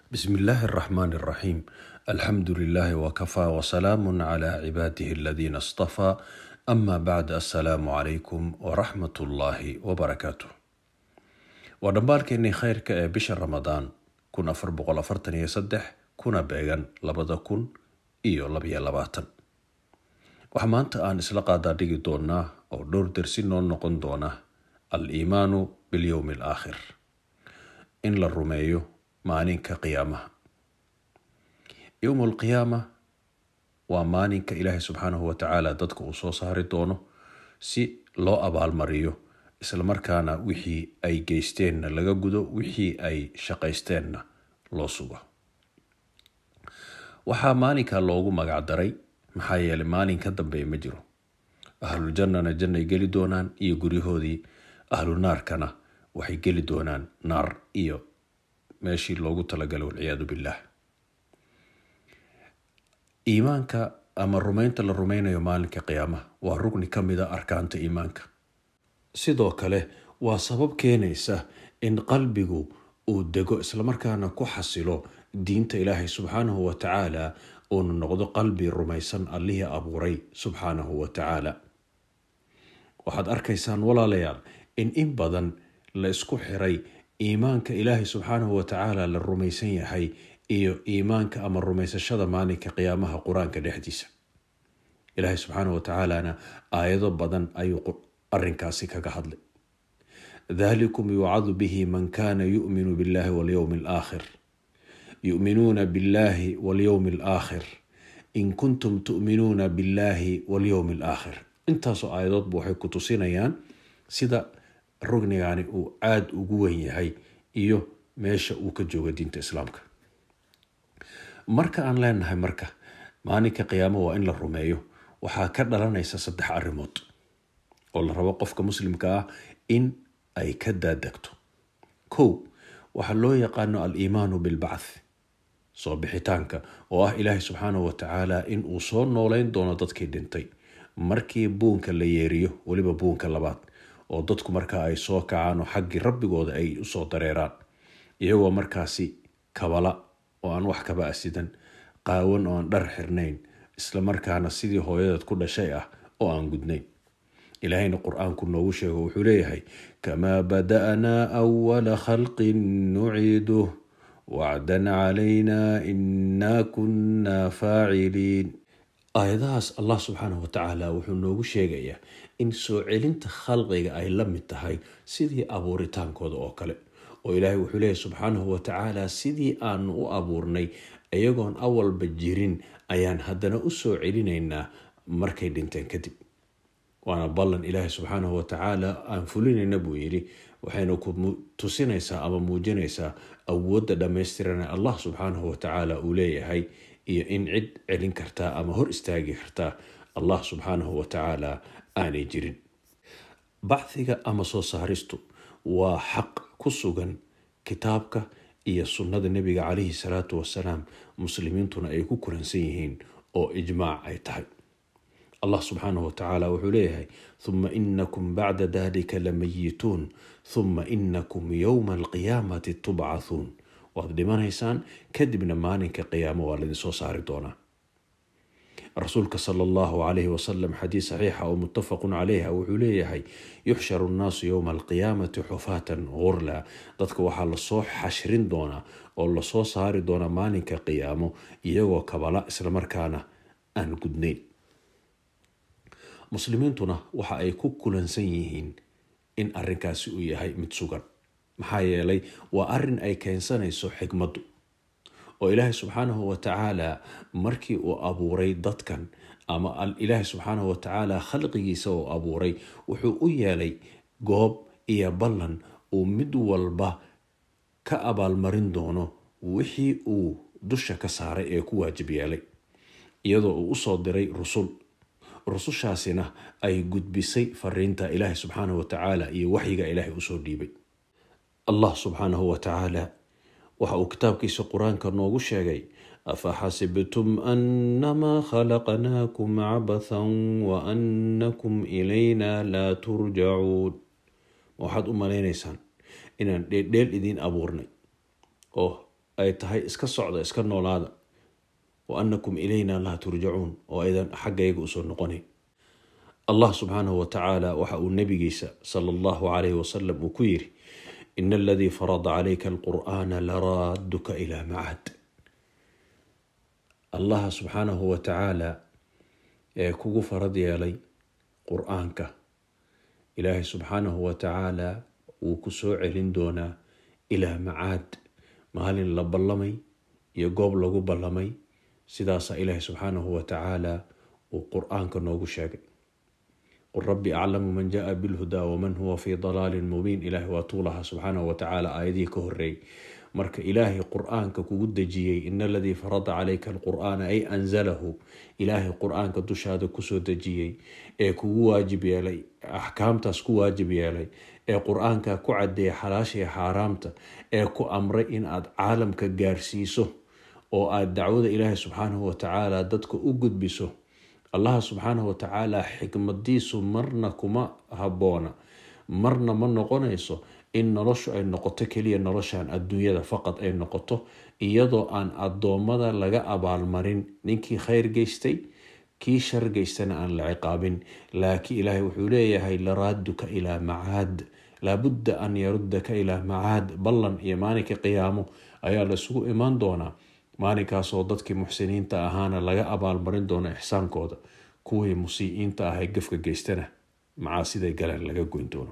بسم الله الرحمن الرحيم الحمد لله وكفى وسلام على عباده الذين اصطفى أما بعد السلام عليكم ورحمة الله وبركاته ودنبالكيني خيرك ee bisha ramadaan kun afar boqol afartan iyo saddex kuna beegan labada kun iyo labayo labaatan waxaa maanta aan isla qaadaa dhigi doonaa oo dhowr dersi noo noqon doona al iimaanu bilyowmi alaakhir in la rumeeyo maalinka qiyaamaha yowmu alqiyaama waa maalinka ilaahay subxaanahu watacaala dadka uu soo saari doono si loo abaalmariyo islamarkaana wixii ay geysteenna laga gudo wixii ay shaqaysteenna loo sugo waxaa maalinka loogu magacdaray maxaa yeelay maalin ka dambeeya ma jiro ahluljannana jannay geli doonaan iyo guryahoodii ahlu naarkana waxay geli doonaan naar iyo meeshii loogu talagalay walciyaadu billaah iimaanka ama rumaynta la rumaynayo maalinka qiyaamaha waa rugni ka mid a arkaanta iimaanka sidoo kale waa sabab keenaysa in qalbigu uu dego islamarkaana ku xasilo diinta ilaahay subxaanahu wa tacaala uuna noqdo qalbi rumaysan allihii abuuray subxaanahu wa tacaala waxaad arkaysaan walaalayaal in in badan la isku xiray iimaanka ilaahay subxaanahu wa tacaala la rumaysan yahay iyo iimaanka ama rumaysashada maalinka qiyaamaha qur-aanka dhexdiisa ilaahay subxaanahu wa tacaalana aayado badan ayuu arinkaasi kaga hadlay dalikum yucadu bihi man kana yuminu billahi walyowmi alaakhir yuminuuna billahi walyowmi alaakhir in kuntum tu'minuuna billahi walyowmi alaakhir intaasoo aayadoodba waxay ku tusinayaan sida rugnigani uu aada ugu wen yahay iyo meesha uu ka jooga diinta islaamka marka aan leenahay marka maalinka qiyaamo waa in la rumeeyo waxaa ka dhalanaysa saddex arrimood oo la rabo qofka muslimka ah in ay ka daadegto kow waxaa loo yaqaano al-iimaanu bilbacth soo bixitaanka oo ah ilaahay subxaanahu wa tacaala in uu soo nooleyn doono dadkii dhintay markii buunka la yeeriyo weliba buunka labaad oo dadku markaa ay soo kacaan oo xaggii rabbigooda ay usoo dareeraan iyagoo markaasi kabala oo aan wax kaba asidan qaawan oo aan dhar xirnayn islamarkaana sidii hooyadeed ku dhashay ah oo aan gudnayn ilaahayna qur-aanku noogu sheego wuxuu leeyahay kamaa bada'naa awala khalqin nuciiduh wacdan calaynaa inaa kunnaa faaciliin aayadahaas allah subxaanahu wa tacaala wuxuu noogu sheegayaa in soo celinta khalqiga ay la mid tahay sidii abuuritaankooda oo kale oo ilaahay wuxuu leeyahy subxaanahu wa tacaala sidii aanu u abuurnay iyagoon awalba jirin ayaan haddana u soo celinaynaa markay dhinteen kadib waana ballan ilaahay subxaanahu wa tacaala aan fulinayna buu yidhi waxayna ku tusinaysaa ama muujinaysaa awoodda dhammaystirana allah subxaanahu wa tacaala uu leeyahay iyo in cid celin kartaa ama hor istaagi kartaa allah subxaanahu wa tacaala aanay jirin bacdiga ama soo saaristu waa xaq ku sugan kitaabka iyo sunnada nebiga calayhi salaatu wasalaam muslimiintuna ay ku kulansan yihiin oo ijmaac ay tahay allah subxaanahu wa tacaala wuxuu leeyahay huma inakum bacda dalika lamayituun huma inakum yowma alqiyaamati tubcathuun waad dhimanaysaan kadibna maalinka qiyaamo waa laidinsoo saari doonaa rasuulka sala allahu calayhi wasalam xadiis saxiixa oo muttafaqun caleyha wuxuu leeyahay yuxsharu nnaasu yowma alqiyaamati xufaatan gurla dadka waxaa lasoo xashrin doonaa oo lasoo saari doonaa maalinka qiyaamo iyagoo kabala islamarkaana aan gudnayn muslimiintuna waxa ay ku kulansan yihiin in arinkaasi uu yahay mid sugan maxaa yeelay waa arin ay keensanayso xikmaddu oo ilaahay subxaanahu wa tacaala markii uu abuuray dadkan ama ilaahay subxaanahu wa tacaala khalqigiisa uu abuuray wuxuu u yeelay goob iyo ballan uu mid walba ka abaalmarin doono wixii uu dusha ka saaray ee ku waajib yeelay iyadoo uu usoo diray rusul rusushaasina ay gudbisay fariinta ilaahay subxaanahu wa tacaala iyo waxyiga ilaahay usoo dhiibay allah subxaanahu wa tacaala waxa uu kitaabkiisa qur-aanka noogu sheegay afaxasibtum annamaa khalaqnaakum cabathan wa annakum ilayna laa turjacuun waxaad u malaynaysaan inaan dheeldheel idiin abuurnay oo ay tahay iska socda iska noolaada wa annakum ilayna laa turjacuun oo aydan xaggayga usoo noqonayn allah subxaanahu watacaala waxa uu nabigiisa sala allahu calayhi wasalam uu ku yiri ina aladii farada calayka alqur'aana laraaduka ilaa macad allaha subxaanahu watacaala ee kugu farad yeelay qur-aanka ilaahay subxaanahu watacaala wuu ku soo celin doonaa ilaa macaad maalin la ballamay iyo goob lagu ballamay sidaasaa ilaahay subxaanahu watacaala uu qur-aanka noogu sheegay qul rabbi aclamu man jaa bilhudaa waman huwa fii dalaalin mubiin ilaahay waa tuulaha subxaanahu watacaala aayadihii ka horeeyay marka ilaahay qur-aanka kugu dejiyey in aladii farada calayka alqur'aana ay anzalahu ilaahay qur-aanka dushaada kusoo dejiyey ee kugu waajib yeelay axkaamtaas ku waajib yeelay ee qur-aanka ku cadeeya xalaashii xaaraamta ee ku amray in aad caalamka gaarsiiso oo aad dacwada ilaahay subxaanahu watacaala dadka u gudbiso allaha subxaanahu watacaala xikmadiisu marna kuma habboona marna ma noqonayso in noloshu ay noqoto keliya noloshan adduunyada faqad ay noqoto iyadoo aan addoommada laga abaalmarin ninkii khayr geystay kii shar geystana aan la ciqaabin laakiin ilaahay wuxuu leeyahay laraaduka ilaa macaad laabudda an yarudaka ilaa macaad ballan iyo maalinka qiyaamo ayaa laisugu imaan doonaa maalinkaasoo dadkii muxsiniinta ahaana laga abaalmarin doono ixsaankooda kuwii musii'iinta ah ee gafka geystana macaasiday galeen laga goyn doono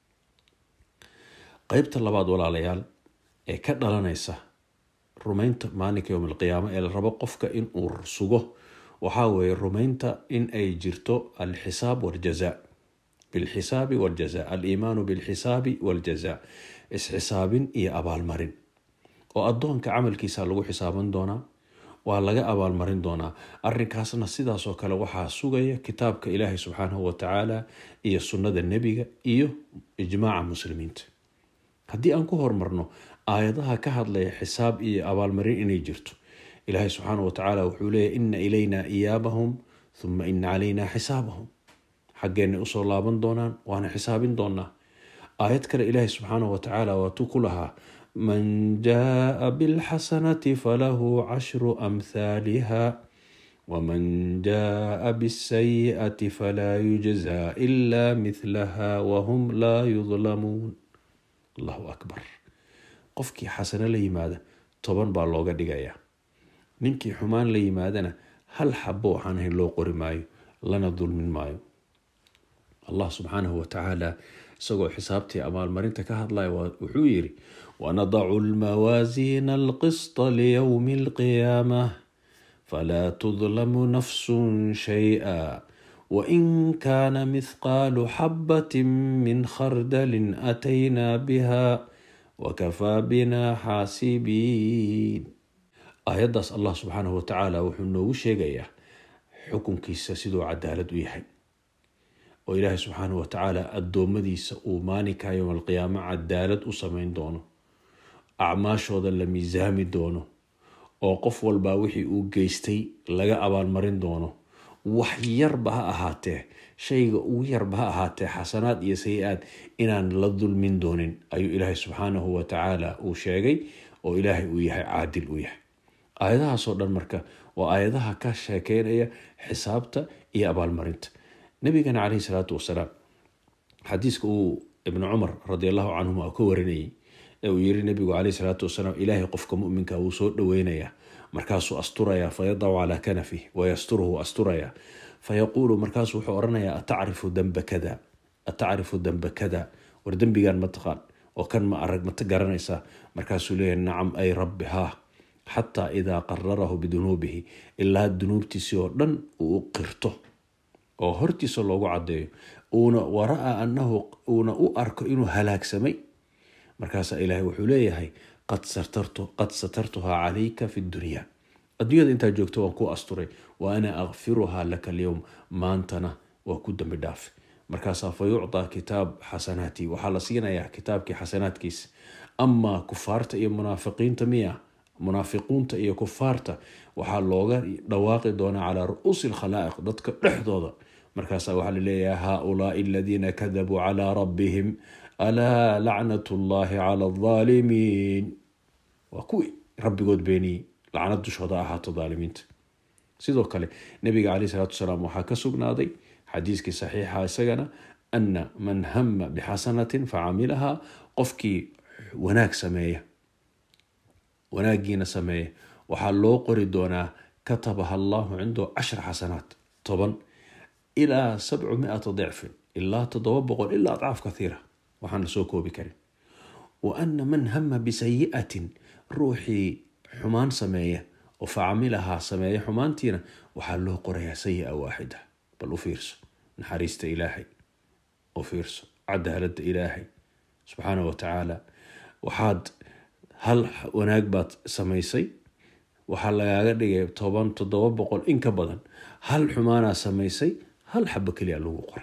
qeybta labaad walaalayaal ee ka dhalanaysa rumaynta maalinka yowm alqiyaama ee la rabo qofka inuu sugo waxaa weeye rumaynta in ay jirto alxisaab waljaza bilxisaabi waljaza aliimaanu bilxisaabi waljaza isxisaabin iyo abaalmarin oo addoonka camalkiisa lagu xisaaban doonaa waa laga abaalmarin doonaa arinkaasna sidaasoo kale waxaa sugaya kitaabka ilaahay subxaanahu watacaala iyo sunnada nebiga iyo ijmaaca muslimiinta haddii aan ku hormarno aayadaha ka hadlaya xisaab iyo abaalmarin inay jirto ilaahay subxaanahu watacaala wuxuu leeyahy ina ilaynaa iyaabahum huma ina calaynaa xisaabahum xaggeenay usoo laaban doonaan waana xisaabin doonaa aayad kale ilaahay subxaanahu watacaala waatuu ku lahaa man jaaa bilxasanati falahu cashru amhaaliha waman jaaa bisayi'ati falaa yujzaa ilaa mihlaha wahum laa yudlamuun allahu akbar qofkii xasano la yimaada toban baa looga dhigayaa ninkii xumaan la yimaadana hal xabo waxaan ahayn loo qori maayo lana dulmin maayo allah subxaanahu watacaala isagoo xisaabtii abaalmarinta ka hadlaya wuxuu yiri wanadacu lmawaasiina alqisطa liyowmi alqiyaamah falaa tudlamu nafsun shayئa wain kaana mithqaalu xabati min khardalin ataynaa biha wakafaa bina xaasibiin aayaddaas allah subxaanahu watacaala wuxuu noogu sheegayaa xukunkiisa siduu cadaalad u yahay oo ilaahay subxaanahu watacaala addoommadiisa uu maalinka yowm alqiyaamo cadaalad u sameyn doono acmaashooda la miisaami doono oo qof walbaa wixii uu geystay laga abaalmarin doono wax yarba ha ahaatee shayga ugu yarba ha ahaatee xasanaad iyo sayi-aad inaan la dulmin doonin ayuu ilaahay subxaanahu watacaala uu sheegay oo ilaahay uu yahay caadil u yahay aayadahaasoo dhan marka waa aayadaha ka sheekeynaya xisaabta iyo abaalmarinta nabigana caleyhi salaatu wasalaam xadiiska uu ibnu cumar radi allahu canhuma ka warinayay ee uu yiri nabigu caleyhi salaatu wasalaam ilaahay qofka muminka wuu soo dhoweynayaa markaasuu asturayaa fayadacu calaa kanafih wayasturuhu asturayaa fayaquulu markaasuu wuxuu oranayaa atacrifu damba kada atacrifu damba kada war dembigan ma taqaan oo kan ma arag mata garanaysaa markaasuu leeyahy nacam ay rabbi haa xataa idaa qararahu bidunuubihi ilaa dunuubtiisii oo dhan uu u qirto oo hortiisa loogu cadeeyo uuna waraa anahu uuna u arko inuu halaagsamay markaasaa ilaahay wuxuu leeyahay qad satartuhaa calayka fi dunya adduunyada intaa joogto waan ku asturay wa ana akfiruhaa laka alyowm maantana waa ku dambi dhaafe markaasaa fa yucطaa kitaab xasanaati waxaa la siinayaa kitaabkii xasanaadkiisa amaa kufaarta iyo munaafiqiinta miya munaafiquunta iyo kufaarta waxaa looga dhawaaqi doonaa calaa ru'uusi alkhalaa'iq dadka dhexdooda markaasaa waxaa laleeyahay haaulaai aladiina kadabuu calaa rabbihim alaa lacnat llahi cala aldaalimiin waa kuwii rabbigood beeniyey lacnad dushooda ahaato daalimiinta sidoo kale nabiga caleyh salaatu wasalaam waxaa ka sugnaaday xadiiskii saxiixa isagana ana man hama bixasanatin facamilahaa qofkii wanaag sameeya wanaagiina sameeya waxaa loo qori doonaa katabaha allahu cindahu cashra xasanaat toban ilaa sabcu miata dicfin ilaa toddoba boqol ilaa adcaaf kathiira waxaan la soo koobi karin wa ana man hama bisayi'atin ruuxii xumaan sameeya oo facamilahaa sameeya xumaantiina waxaa loo qorayaa sayi-a waaxida bal u fiirso naxariista ilaahay u fiirso cadaalada ilaahay subxaana wa tacaala waxaad hal wanaag baad samaysay waxaa lagaaga dhigay toban toddoba boqol in ka badan hal xumaanaa samaysay hal xabo keliya lagu qoray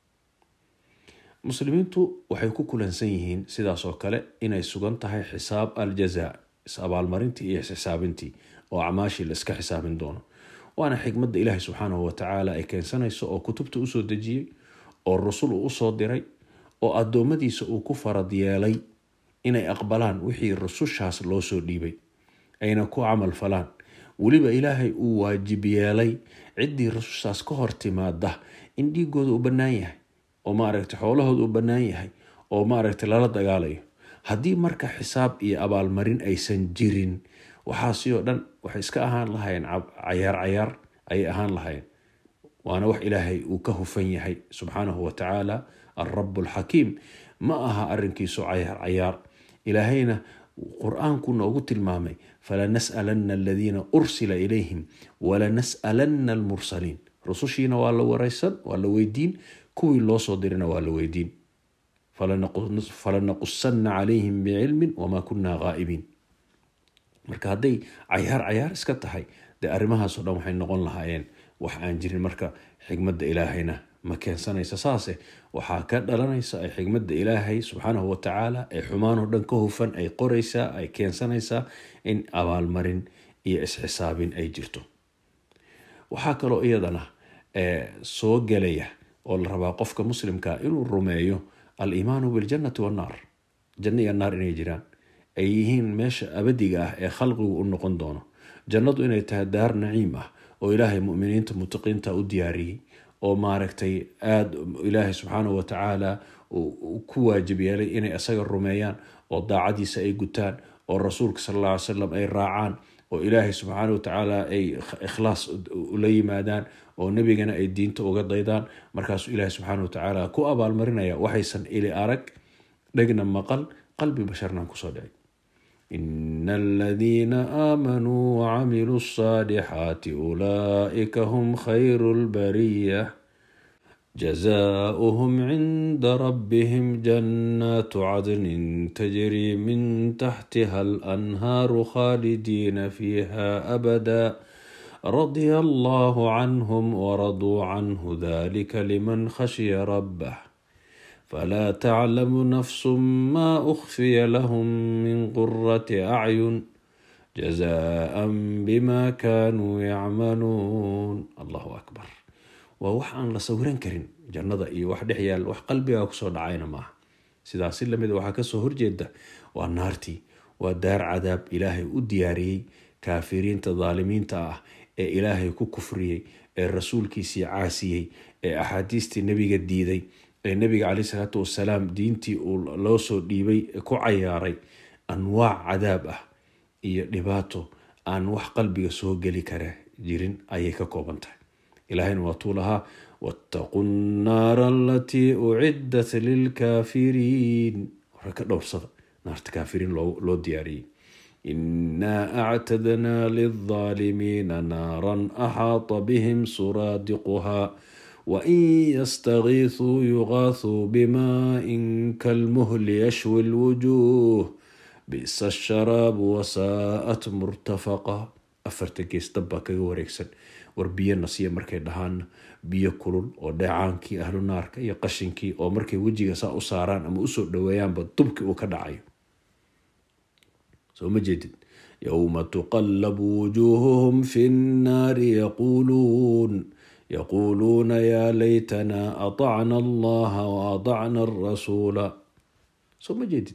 muslimiintu waxay ku kulansan yihiin sidaas oo kale inay sugan tahay xisaab aljaza is-abaalmarintii iyo isxisaabintii oo acmaashii la iska xisaabin doono waana xikmadda ilaahay subxaanahu watacaala ay keensanayso oo kutubta usoo dejiyey oo rusul uu usoo diray oo addoommadiisa uu ku farad yeelay inay aqbalaan wixii rusushaas loo soo dhiibay ayna ku camal falaan weliba ilaahay uu waajib yeelay ciddii rusushaas ka hor timaada in dhiigooda uu bannaan yahay oo maaragtay xoolahooda uu bannaan yahay oo maaragtay lala dagaalayo haddii marka xisaab iyo abaalmarin aysan jirin waxaasi oo dhan waxay iska ahaan lahayeen cayaar cayaar ayay ahaan lahayeen waana wax ilaahay uu ka hufan yahay subxaanahu watacaala alrabu alxakiim ma aha arrinkiisu cayaar cayaar ilaahayna qur-aanku noogu tilmaamay falanas'alanna aladiina ursila ilayhim walanas'alanna almursaliin rusushiina waa la wareysan waa la weydiin kuwii loo soo dirina waa la weydiin falanaqusanna calayhim bicilmin wamaa kunna gaa'ibiin marka hadday cayaar cayaar iska tahay dee arrimahaasoo dhan waxay noqon lahaayeen wax aan jirin marka xigmadda ilaahayna ma keensanaysa saase waxaa ka dhalanaysa ay xigmadda ilaahay subxaanahu watacaala ee xumaanoo dhan ka hufan ay qoraysaa ay keensanaysaa in abaalmarin iyo isxisaabin ay jirto waxaa kaloo iyadana soo gelaya oo la rabaa qofka muslimka inuu rumeeyo al-iimaanu biljannati wannaar janno iyo naar inay jiraan ay yihiin meesha abadiga ah ee khalqigu u noqon doono jannadu inay tahay daar naciim ah oo ilaahay muminiinta mutaqiinta u diyaariyey oo maaragtay aada ilaahay subxaanahu watacaala ku waajib yeelay inay isaga rumeeyaan oo daacadiisa ay gutaan oo rasuulka sal alla ly salam ay raacaan oo ilaahay subxaanahu watacaala ay ikhlaas ula yimaadaan oo nebigana ay diinta uga daydaan markaasuu ilaahay subxaanahu watacaala ku abaalmarinaya waxaysan ili arag dhegna maqal qalbi basharnan kusoo dhicay إن الذين آمنوا وعملوا الصالحات أولئك هم خير البرية جزاؤهم عند ربهم جنات عدن تجري من تحتها الأنهار خالدين فيها أبدا رضي الله عنهم ورضوا عنه ذلك لمن خشي ربه فلا تعلم نفس ما أخفي لهم من قرة أعين جزاء بما كانوا يعملون الله أكبر ووح aan la sawiran karin jannada iyo wax dhex yaal wax qalbigaa kusoo dhacayna maaha sidaasi lamid waxaa kasoo horjeeda waa naartii waa daar cadaab ilaahay u diyaariyey kaafiriinta daalimiinta ah ee ilaahay ku kufriyey ee rasuulkiisii caasiyey ee axaadiistii nebiga diiday ee nabiga caleyh salaatu wasalaam diintii uu loo soo dhiibay ku cayaaray anwaac cadaab ah iyo dhibaato aan wax qalbiga soo geli kara jirin ayay ka kooban tahay ilaahayna waatuu lahaa wattaqu nnaara alatii uciddat lilkaafiriin hore ka dhowrsada naarta kaafiriin loo diyaariyey inaa actadnaa lilظaalimiina naaran axaata bihim suraadiquhaa وإن يستغيثوا يغاثوا بماء كالمهل يشوي الوجوه بئس الشراب وساءت مرتفقة afarta gees dabbaa kaga wareegsan war biyo nasiya markay dhahaan biyo kulul oo dheecaankii ahlu naarka iyo qashinkii oo markay wejiga saa u saaraan ama usoo dhaweeyaanba dubkii uu ka dhacayo soo ma jeedid yowma tuqallabu wujuuhuhum fi nnaari yaquuluun يقولون يا ليتنا أطعنا الله وأطعنا الرسول soo ma jeedid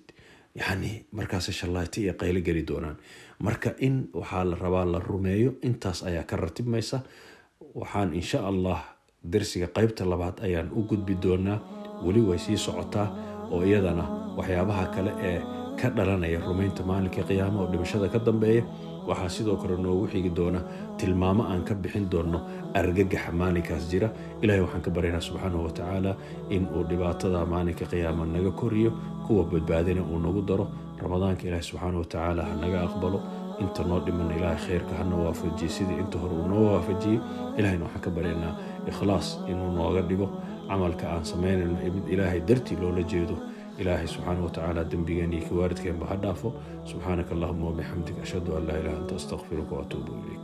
yacni markaas shallayti iyo qaylo geli doonaan marka in waxaa la rabaa la rumeeyo intaas ayaa ka ratibmaysa waxaan insha allah darsiga qeybta labaad ayaan u gudbi doonaa weli way sii socotaa oo iyadana waxyaabaha kale ee ka dhalanaya rumaynta maalinka qiyaama oo dhimashada ka dambeeya waxaa sidoo kale noogu xigi doona tilmaamo aan ka bixin doonno argagaxa maalinkaas jira ilahay waxaan ka baryaynaa subxaanahu watacaala in uu dhibaatada maalinka qiyaama naga koriyo kuwa badbaadina uu nagu daro ramadaanka ilaahay subxaanahu watacaala ha naga aqbalo inta noo dhiman ilaahay khayrka hana waafajiye sidii inta hore uu noo waafajiyey ilahayna waxaan ka baryaynaa ikhlaas inuu nooga dhigo camalka aan samaynayno mid ilaahay dartii loola jeedo ilaahay subxaana watacaala dembigeen iyo kiwaaridkeenba ha dhaafo subxaanaka allahuma wabixamdik ashhadu an laa ilaha anta astaqfiruka waatuubu ilayk